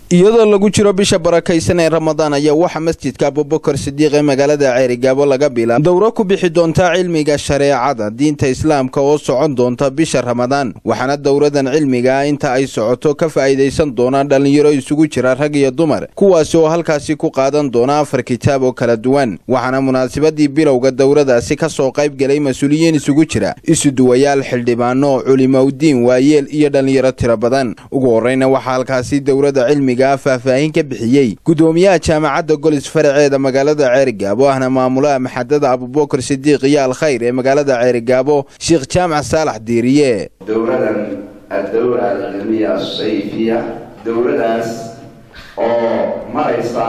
iyadoo lagu jiro bisha barakaysan ee ramadaan ayaa waxaa masjidka abubakar sidiiq ee magaalada ceerigaabo laga bilaab dowro ku bixi doonta cilmiga shareecada diinta islaamka oo socon doonta bisha ramadaan waxaana dowradan cilmiga inta ay socoto ka faa'iidaysan doonaan dhallinyaro isugu jira rag iyo dumar kuwaasi oo halkaasi ku qaadan doona afar kitaab oo kala duwan waxaana munaasabadii bilowga dowradaasi ka soo qayb gelay mas-uuliyiin isugu jira isuduwayaal xildhibaano culimowdiin waayeel iyo dhallinyaro tiro badan ugu horreyna waxaa halkaasi dowrada cilmiga faahfaahin ka bixiyey gudoomiyaha jaamacadda golis faraceeda magaalada ceerigaabo ahna maamulaha maxadada abubakar sidiiq iyo alkhayr ee magaalada ceerigaabo sheekh jaamac saalax diiriye dowladan addowla alcilmiya asayfiya dowladaas oo maraysa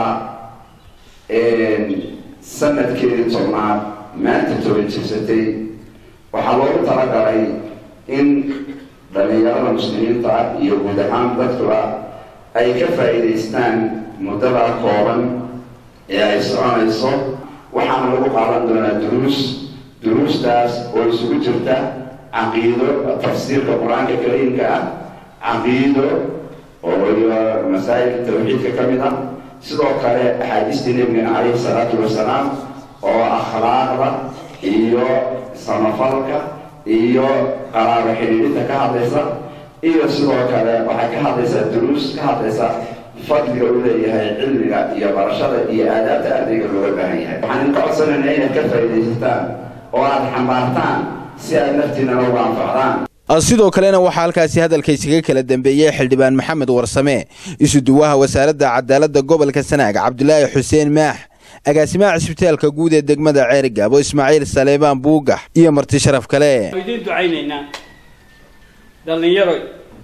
sanadkeedii tobnaad maanta toban jirsatay waxaa loogu talagalay in dhallinyarada muslimiinta iyo guud ahaan dadkuba ay ka faa'iidaystaan muddada kooban ee ay soconayso waxaana lagu qaadan doonaa duruus duruustaas oo isugu jirta caqiido tafsiirka qur-aanka kariimka ah caqiido oo iyo masaa'ilka tawxiidka ka mid ah sidoo kale axaadiistii nebigana calayhi salaatu wasalaam oo akhlaaqda iyo samafalka iyo qaraabo xidhiidhinta ka hadlaysa iyo sidoo kale waxay ka hadlaysaa duruus ka hadlaysa fadliga uu leeyahay cilmiga iyo barashada iyo aadaabta ardayga looga baahan yahay waxaan idinka codsanayna inaad ka faa'iidaysataan oo aad xambaartaan si aad naftiinana uga anfacdaan sidoo kalena waxaa halkaasi hadalkaysaga kala dambeeyey xildhibaan maxamed warsame isuduwaha wasaaradda cadaaladda gobolka sanaag cabdulaahi xuseen maax agaasimaha cisbitaalka guud ee degmada ceerigaabo ismaaciil saleebaan buugax iyo marti sharaf kale idiin ducaynaynaa dhallinyaroy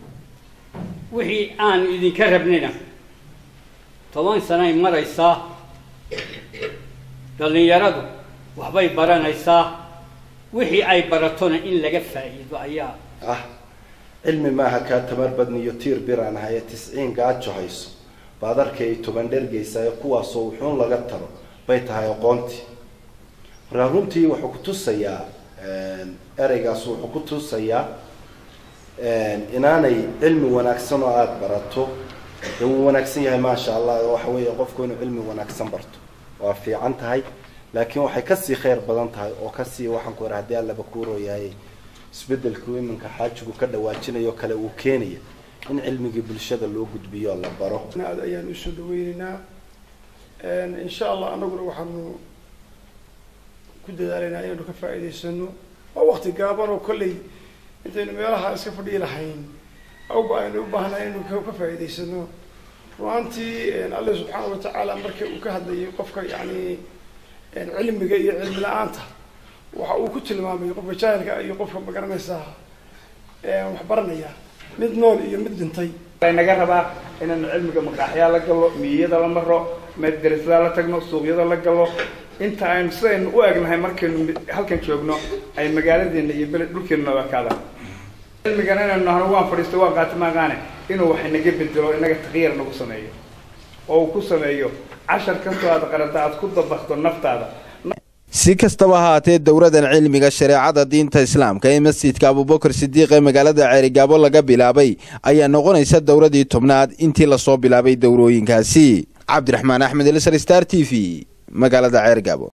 wixii aan idinka rabnayna toban sanay maraysaa dhallinyaradu waxbay baranaysaa wixii ay baratona in laga faa'iido ayaa ah cilmi maaha kaa tamar badniyo tiir biraan haye tisciin gaajo hayso baad arkay toban dhergaysayo kuwaasoo wuxuun laga taro bay tahay aqoontii markaa runtii wuxuu ku tusayaa ereygaas wuxuu ku tusayaa inaanay cilmi wanaagsan oo aada barato dee wuu wanaagsan yahay maasha allah waxa weeye qofku inuu cilmi wanaagsan barto waa fiican tahay laakiin waxay kasii khayr badan tahay oo kasii waxaan ku ira haddii allaba kuurooyahay isbedelku iminka xaajigu ka dhawaajinayo kale uu keenaya in cilmigii bulshada loo gudbiyo la baro aad ayaan usoo dhaweyneynaa insha allah anaguna waxaanu ku dadaalaynaa inaynu ka faa'iidaysano waa wakti gaaban oo kolley intaynu meelaha iska fadhiyi lahayn awba aynu u baahnaa inaynu ka faa'iidaysano ruaantii alle subxaana watacaala marka uu ka hadlayay qofka yani cilmiga iyo cilmi la-aanta waxa uu ku tilmaamay qofka jaahilka iyo qofka magaranaysaa wax baranaya mid nool iyo mid dhintay naga rabaa inaanu cilmiga maqaaxyaa la galo miyiyada la maro madrasada la tagno suuqyada la galo inta aynu sidaynu u egnahay markaynu halkan joogno ay magaaladeena iyo beled dhulkeenu nabakaadaan cilmigana inaynu nahno waan fadhiisto waan qaati maaqaane inuu wax naga bedelo inaga takyiir nagu sameeyo oo uu ku sameeyo cashar kastoo aad qarata aad ku dabakto naftaada si kastaba haatee dowradan cilmiga shareecada diinta islaamka ee masjidka abubakar sidiiq ee magaalada ceerigaabo laga bilaabay ayaa noqonaysa dowradii tobnaad intii lasoo bilaabay dowrooyinkaasi cabdiraxmaan axmed elsar star t v magaalada ceerigaabo